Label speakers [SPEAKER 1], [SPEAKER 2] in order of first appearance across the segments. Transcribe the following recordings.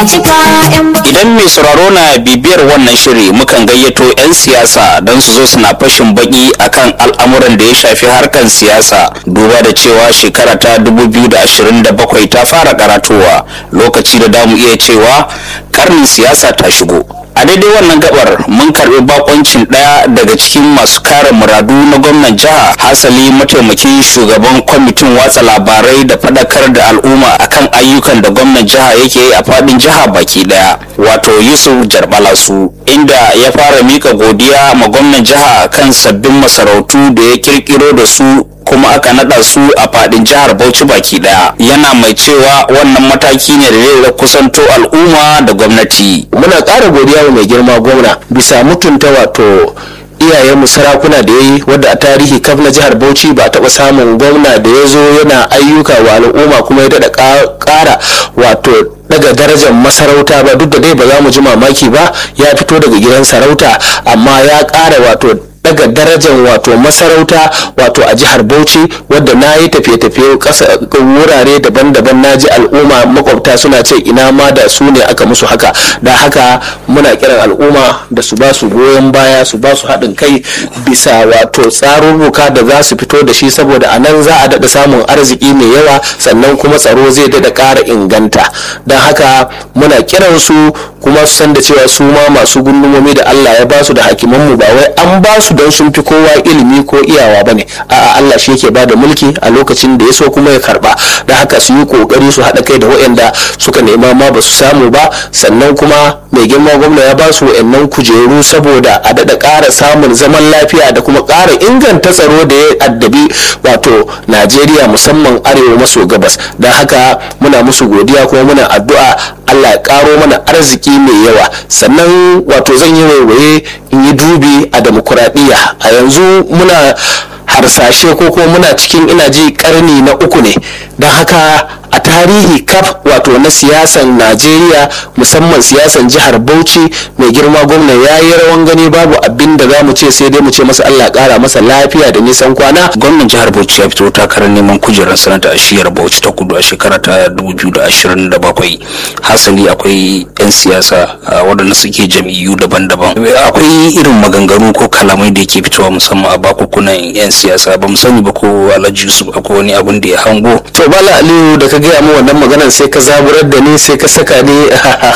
[SPEAKER 1] cika yan
[SPEAKER 2] Idan mai sauraro na bibiyar wannan shiri mukan gayyato 'yan siyasa don su zo suna fashin baki akan al'amuran da ya shafi harkan siyasa duba da cewa shekara ta 2027 ta fara karatowa lokaci da damu iya cewa karnin siyasa ta shigo. a daidai wannan gabar mun karbi bakoncin daya daga cikin masu kare muradu na gwamnan jiha hasali mataimakin shugaban kwamitin watsa labarai da fadakar da al'umma akan ayyukan da gwamnan jiha yake yi a fadin jiha baki daya wato yusuf jarbalasu inda ya fara mika godiya ma gwamnan jiha kan sabbin masarautu da ya kirkiro da su kuma aka nada su a fadin jihar Bauchi baki daya yana mai cewa wannan mataki ne da zai kusanto al'umma da gwamnati
[SPEAKER 3] muna ƙara godiya wa mai girma gwamna bisa mutunta wato iyayenmu sarakuna da ya yi wadda a tarihi kaf na jihar bauchi ba taɓa samun gwamna da ya zo yana ayyuka wa al'umma kuma ya daɗa ƙara wato daga darajar masarauta ba duk da dai ba za mu ji mamaki ba ya fito daga gidan sarauta amma ya ƙara wato daga darajar wato masarauta wato a jihar bauchi wadda na yi tafiye-tafiye wurare daban-daban na ji al'umma makwabta suna ce ina ma da su ne aka musu haka da haka muna kiran al'umma da su ba su goyon baya su ba su haɗin kai bisa wato tsarurruka da za su fito da shi saboda a nan za a daɗa samun arziki mai yawa sannan kuma tsaro zai daɗa ƙara inganta don haka muna kiran su kuma su san da cewa su ma masu gundumomi da Allah ya ba su da hakimanmu ba wai an ba su don sun fi kowa ilimi ko iyawa ba ne a'a Allah shi yake ba da mulki a lokacin da ya so kuma ya karba da haka su yi kokari su haɗa kai da waɗanda suka nema ma ba su samu ba sannan kuma mai girma gwamna ya ba su waɗannan kujeru saboda a daɗa ƙara samun zaman lafiya da kuma ƙara inganta tsaro da ya addabi wato Najeriya musamman arewa maso gabas da haka muna musu godiya kuma muna addu'a Allah ya ƙaro mana arziki mai yawa sannan wato zan yi waiwaye in yi dubi a demokuraɗiyya a yanzu muna harsashe ko kuma muna cikin ina ji karni na uku ne don haka a tarihi kaf wato na siyasan najeriya musamman siyasan jihar bauchi mai girma gwamna ya yi rawan gani babu abin da za mu ce sai dai mu ce masa allah kara masa lafiya da nisan kwana
[SPEAKER 2] gwamnan jihar bauchi ya fito takarar neman kujerar sanata a shiyar bauchi ta kudu a shekara ta 2027 hasali akwai 'yan siyasa waɗanda suke jam'iyyu daban-daban akwai irin maganganu ko kalamai da yake fitowa musamman a bakukunan 'yan siyasa ba mu sani ba ko alhaji yusuf akwai wani abin da ya hango
[SPEAKER 3] to bala aliyu da ka gaya mu wannan maganan sai ka zaburar da ni sai ka saka ni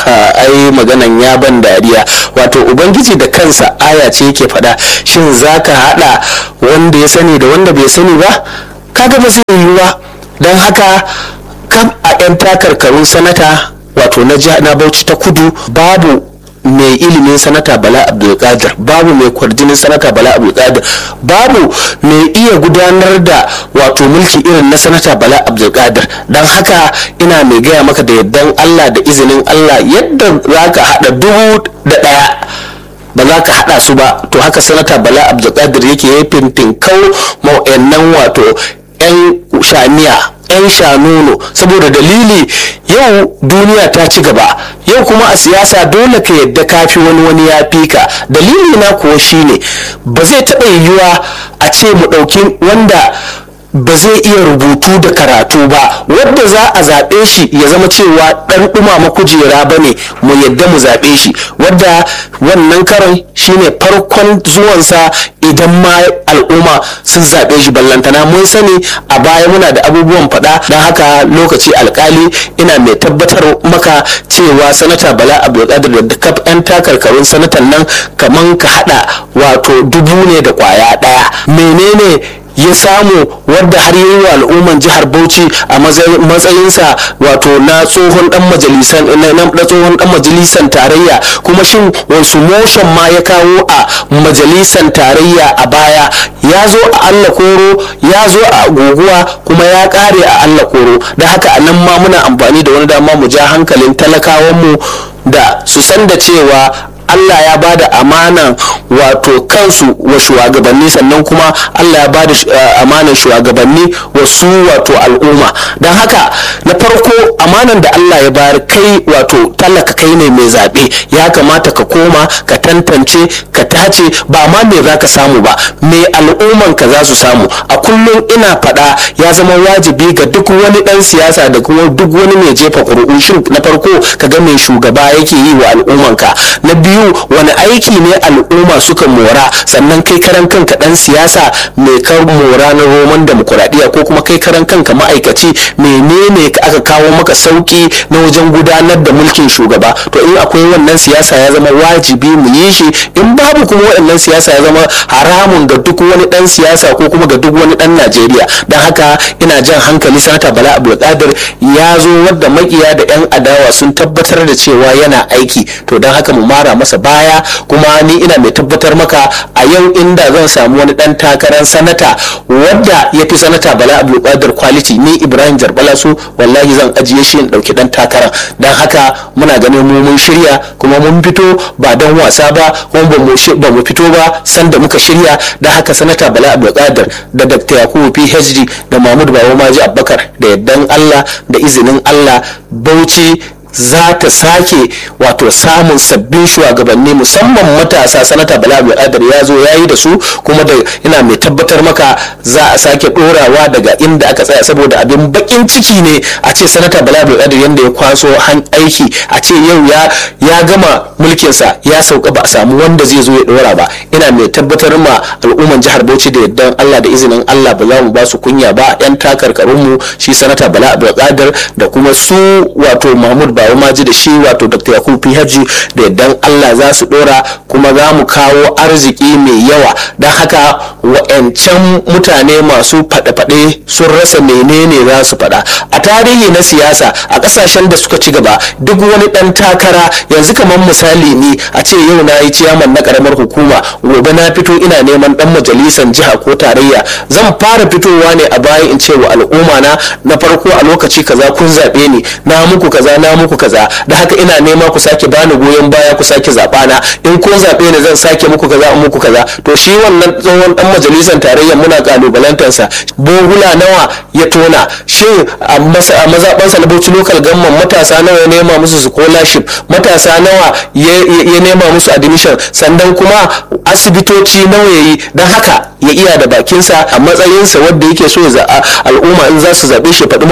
[SPEAKER 3] ai maganan ya ban dariya wato ubangiji da kansa aya ce yake faɗa shin zaka haɗa wanda ya sani da wanda bai sani ba kaga ba zai yiwu ba don haka kam a 'yan takarkarun sanata wato na bauchi ta kudu babu mai ilimin sanata bala abdulkadir babu mai kwarjinin sanata bala abdulkadir babu mai iya gudanar da wato mulki irin na sanata bala abdulkadir don haka ina mai gaya maka da yardan allah da izinin allah yadda za ka haɗa dubu da ɗaya ba za ka haɗa su ba to haka sanata bala abdulkadir yake yi fintin kau ma'o'annan wato 'yan shaniya 'yan shanuno saboda dalili yau duniya ta ci gaba yau kuma a siyasa dole ka yadda kafi wani wani ya fi ka dalili na kuwa shine ba zai taɓa yiwuwa a ce mu ɗauki wanda ba zai iya rubutu da karatu ba wadda za a zaɓe shi ya zama cewa ɗan ɗumama kujera ba ne mu yadda mu zaɓe shi wadda wannan karon shine farkon zuwansa idan ma al'umma sun zaɓe shi ballantana mun sani a baya muna da abubuwan faɗa don haka lokaci alkali ina mai tabbatar maka cewa sanata bala abdulkadir da kaf 'yan takarkarun sanatan nan kaman ka haɗa wato dubu ne da kwaya ɗaya menene ya samu wadda har yi wa al'umman jihar bauchi a matsayinsa wato na tsohon dan majalisan na tsohon dan majalisan tarayya kuma shin wasu motion ma ya kawo a majalisan tarayya a baya ya zo a allah koro ya zo a guguwa kuma ya kare a allah koro da haka a nan ma muna amfani da wani dama mu ja hankalin talakawanmu da su san da cewa Allah ya bada amanan wato kansu wa shugabanni sannan kuma Allah ya bada amanan shugabanni wa su wato al'umma don haka na farko amanan da Allah ya bayar kai wato talaka kai ne mai zaɓe ya kamata ka koma ka tantance ka tace ba ma me za ka samu ba me al'umman ka za su samu a kullum ina faɗa ya zama wajibi ga duk wani ɗan siyasa da kuma duk wani mai jefa ƙuri'u shin na farko ka ga mai shugaba yake yi wa al'umman ka na biyu wani aiki ne al'umma suka mora sannan kai karan kanka ɗan siyasa mai kar mora na roman demokuraɗiyya ko kuma kai karan kanka ma'aikaci menene aka kawo maka sauki na wajen gudanar da mulkin shugaba to in akwai wannan siyasa ya zama wajibi mu yi shi in babu kuma waɗannan siyasa ya zama haramun ga duk wani ɗan siyasa ko kuma ga duk wani ɗan najeriya don haka ina jan hankali sanata bala abdulkadir ya zo wadda makiya da yan adawa sun tabbatar da cewa yana aiki to don haka mu mara masa baya kuma ni ina mai tabbatar maka a yau inda zan samu wani ɗan takarar sanata wadda ya fi sanata bala abdulkadir quality ni ibrahim jarbala su wallahi zan ajiye shi in ɗauki ɗan takarar don haka muna ganin mu mun shirya kuma mun fito ba don wasa ba kuma ba mu fito ba sanda muka shirya da haka sanata bala abdulkadir da dr yakubu phd da mahmud bawo maji abubakar da yaddan allah da izinin allah bauchi za ta sake wato samun sabbin shugabanni musamman matasa sanata bala adar ya zo ya yi da su kuma da ina mai tabbatar maka za a sake dorawa daga inda aka tsaya saboda abin bakin ciki ne a ce sanata bala adar yadda ya kwaso han aiki a ce yau ya gama mulkinsa ya sauka ba a samu wanda zai zo ya dora ba ina mai tabbatar ma al'umman jihar bauchi da yaddan allah da izinin allah ba za mu ba su kunya ba yan takarkarunmu shi sanata bala adar da kuma su wato mahmud bawo maji da shi wato dr yakubu pihaji da yaddan allah za su dora kuma za mu kawo arziki mai yawa don haka wa'ancan mutane masu faɗe-faɗe sun rasa menene za su faɗa a tarihi na siyasa a ƙasashen da suka ci gaba duk wani ɗan takara yanzu kamar misali ne a ce yau na yi ciyaman na ƙaramar hukuma gobe na fito ina neman ɗan majalisar jiha ko tarayya zan fara fitowa ne a baya in ce wa al'umma na na farko a lokaci kaza kun zaɓe ni na muku kaza na muku kaza da haka ina nema ku sake bani goyon baya ku sake zaɓa na in kun zaɓe ni zan sake muku kaza in muku kaza to shi wannan tsohon dan majalisar tarayya muna kalubalantarsa bohula nawa ya tona shin a mazaɓansa na bauchi local gamman matasa nawa ya nema musu scholarship matasa nawa ya nema musu admission sannan kuma asibitoci nawa ya yi don haka ya iya da bakinsa a matsayinsa wadda yake so ya al'umma in za su zaɓe shi faɗi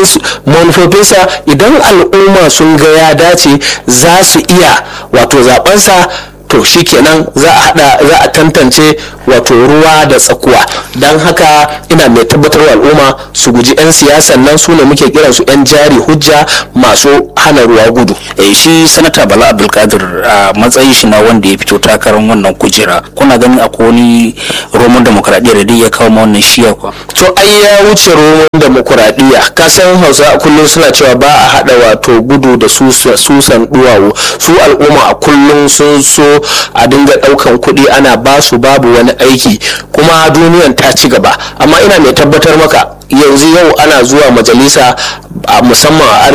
[SPEAKER 3] manufofinsa idan al'umma sun ga ya dace za su iya wato zaɓensa to shikenan za a hada za a tantance wato ruwa da tsakuwa don haka ina mai tabbatarwa al'umma su guji 'yan siyasan nan su ne muke kiran su 'yan jari hujja masu hana ruwa gudu
[SPEAKER 2] eh shi sanata bala abdulkadir a matsayin shi na wanda ya fito takarar wannan kujera kuna ganin akwai wani roman demokradiyyar da ya kawo ma wannan shiya kwa
[SPEAKER 3] to ai ya wuce roman demokuraɗiyya kasan hausa kullum suna cewa ba a hada wato gudu da susan duwawu su al'umma a kullum sun so a dinga daukan kuɗi ana basu babu wani aiki kuma duniyan ta ci gaba amma ina mai tabbatar maka yanzu yau ana zuwa majalisa a musamman a